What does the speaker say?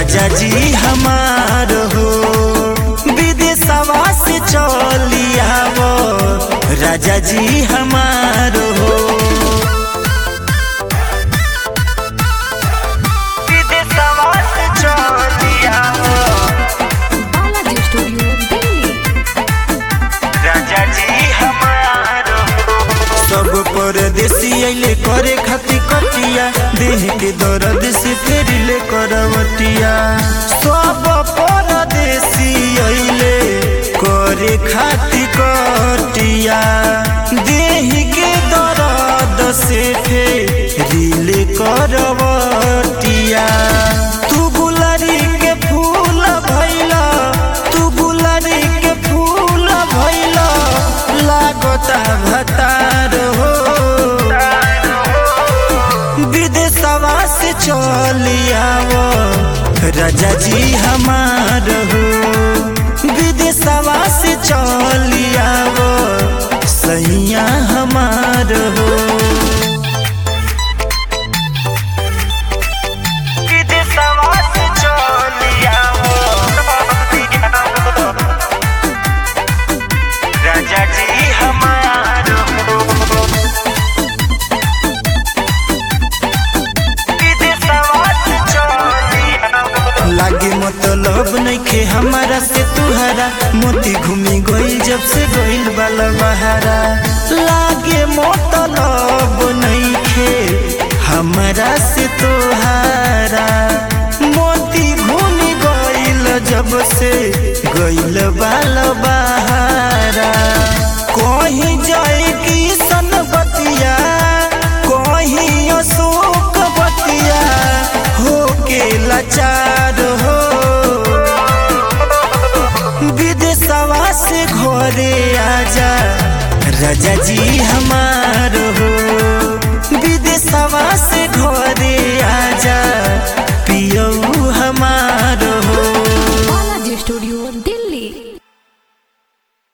राजा जी हमार हो विदेशवा से चली आवो राजा जी हमार हो विदेशवा से चली आवो बालाजी स्टूडियो दिल्ली राजा जी हमार सब परदेसी अइले करे खाती कटिया देह के दर्द से फेर ले करवटिया सब परदेसी अइले करे खाती कटिया देह के दर्द से फेर ले करवटिया तू गुलरी के फूल भैला तू गुलरी के फूल भैला लागता भतार हो विदेशवा से चली आवो राजा जी हमार हो विदेशवा से चली आवो सैया हमार हो विदेशवा से चली आवो राजा जी हमार हो विदेशवा से चली आवो लागे मतलब नइखे हमारा से तुहरा मोती घूमी गई जब से गइल बाला बहारा लागे मतलब नइखे हमारा से तुहारा मोती घूमी गइल जब से गइल बाला बहारा कहीं जाए की सन बतिया कहीं अशोक बतिया हो के लाचार हो विदेशवा से घरे आजा राजा जी हमार हो विदेशवा से घरे आजा